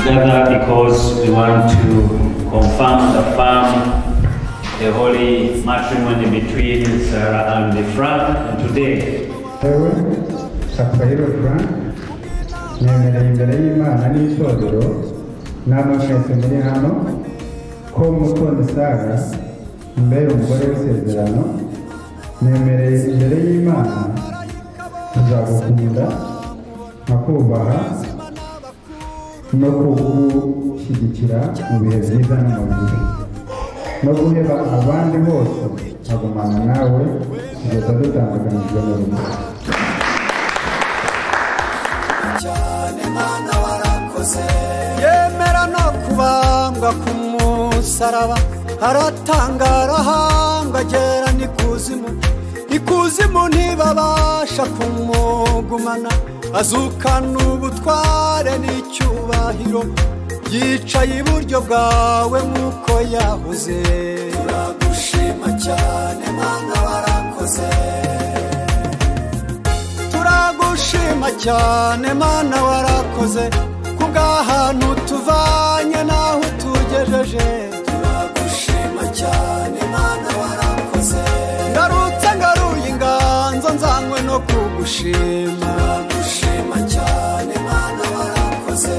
gather because we want to confirm the firm, the holy matrimony between Sarah and Frank today. yewe safayiro frank nemereye imbere y'imana n'itorero namwe mwese muri hano ko umukunzi saga mbere umugore w'isezerano nemereye imbere y'imana kuzagukunda nkakubaha no kugushyigikira mu bihe byiza no mu bibi no guheba abandi bose nkagumana nawe kugeza dutandukanijwe n'urupfu cyane mwana warakoze yemera no kubangwa ku musaraba aratangara ahanga agera n'ikuzimu ikuzimu ntibabasha kumugumana azukana ubutware n'icyubahiro yicaye iburyo bwawe nk'uko yahoze turagushima cyane mwana warakoze turagushima cyane mana warakoze kubw'ahantu tuvanye n'aho utugejeje turagushima cyane mana warakoze ngarutse ngaruye inganzo nzanywe no kugushima turagushima cyane mana warakoze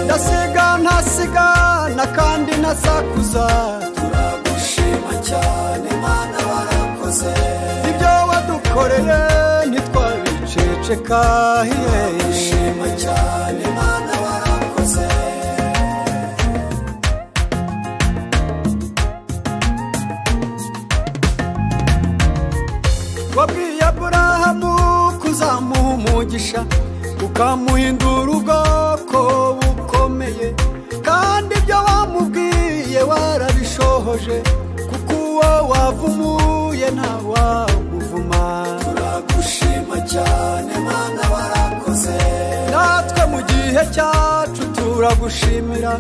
ndasiga ntasigana kandi ntasakuza turagushima cyane mana warakoze ibyo wadukoreye ntitwabiceceka turagushima cyane mana warakoze wabwiye aburahamu kuzamuha umugisha ukamuhindura ubwoko bukomeye kandi ibyo wamubwiye warabishohoje kuko uwo wavumuye ntawamuvuma turagushima cyane mana warakoze natwe mu gihe cyacu turagushimira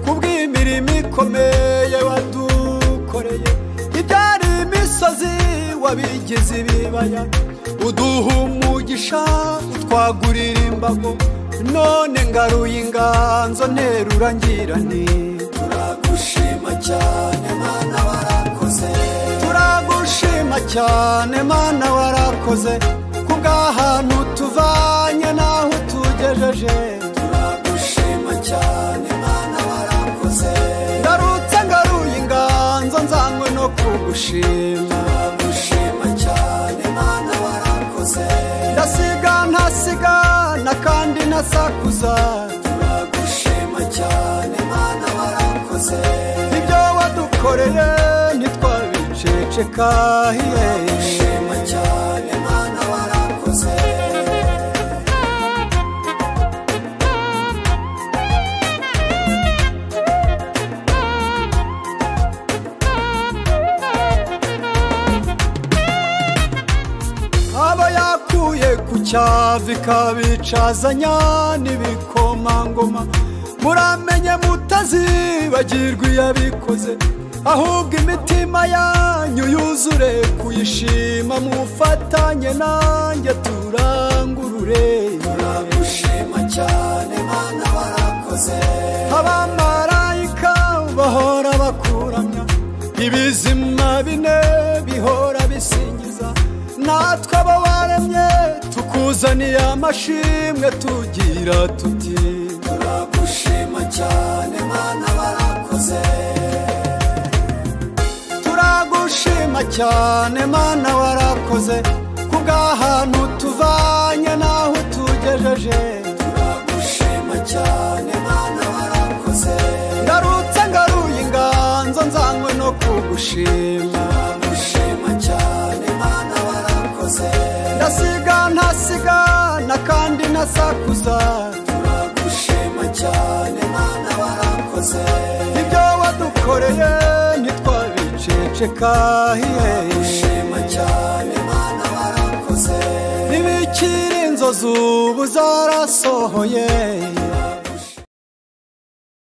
kubw'imirimo ikomeye wadukoreye ibyari imisozi wabigize ibibaya uduha umugisha utwagurira imbago none ngaruye inganzo nterura ngira nti turagushima cyane mana warakoze turagushima cyane mana warakoze kubw'ahantu tuvanye n'aho utugejeje turagushima cyane mana warakoze ngarutse ngaruye inganzo nzanywe no kugushima turagushima cyane mana warakoze ndasiga ntasigana kandi ntasakuza turagushima cyane mana warakoze ibyo wadukoreye ntitwabiceceka turagushima cyane mana warakoze aba yakuye ku cyavu ikabicazanya n'ibikomangoma muramenye mutazibagirwa iyo abikoze ahubwo imitima yanyu yuzure kuyishima mufatanye nanjye turangurure turagushima cyane mana warakoze abamarayika bahora bakuramya ibizima bine bihora bisingiza natwe abo waremye tukuzaniye amashimwe tugira tuti turagushima cyane mana warakoze turagushima cyane mana warakoze kubw'ahantu tuvanye n'aho utugejeje turagushima cyane mana warakoze ngarutse ngaruye inganzo nzanywe no kugushima turagushima cyane mana warakoze ndasiga ntasigana kandi ntasakuza turagushima cyane mana warakoze ibyo wadukoreye ntitwabiceceka turagushima cyane mana warakoze ntibikiri inzozi ubu zarasohoye